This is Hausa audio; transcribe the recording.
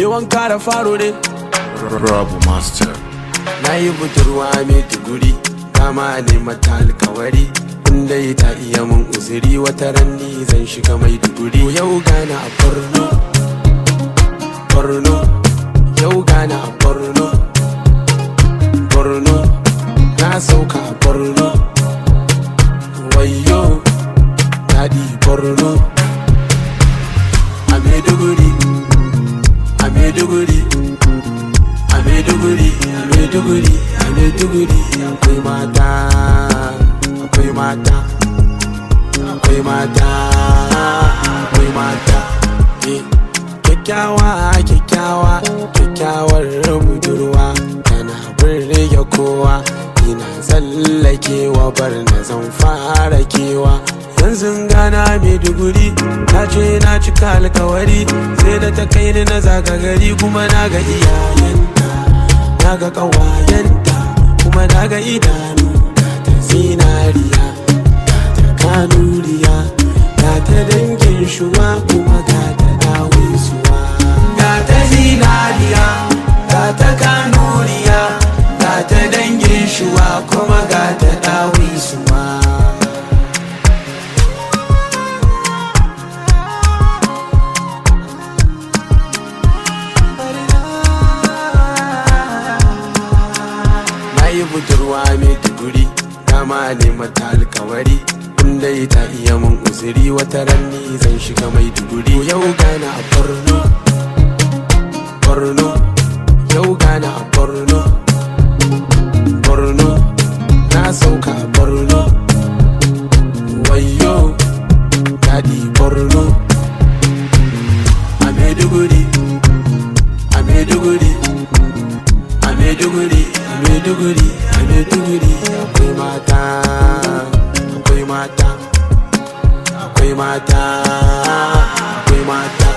wanka da faro ne Rabu Master. na yi budurwa mai tuguri kama ne mata alkawari inda ta iya mun uzuri wata ranni zan shiga mai tuguri yau gana a borno borno yau gana a borno borno na sauka a borno wayo daɗi borno a maiduguri a maiduguri a maiduguri a maiduguri a maiduguri akwai mata akwai mata akwai mata akwai mata eh kyakkyawa kyakkyawa kyakkyawar budurwa tana birge kowa ina tsallakewa bar na zan fara kewa yanzu gana maiduguri ta ce na cika alkawari sai da ta kai ni na zaga gari kuma na ga iyayenta na ga ƙawayenta kuma na ga idanu ga ta zinariya ga ta kanuriya ga ta dangin shuwa kuma ga ta dawisuwa ga ta zinariya ga ta kanuriya ga ta dangin shuwa kuma ga ta dawisuwa na yi budurwa mai tuguri dama ne mata alkawari inda ta iya mun uzuri wata ranni zan shiga mai tuguri yau gana a borno borno yau gana a borno borno na sauka a borno wayo daɗi borno a maiduguri a maiduguri a maiduguri a maiduguri a maiduguri akwai mata akwai mata akwai mata akwai mata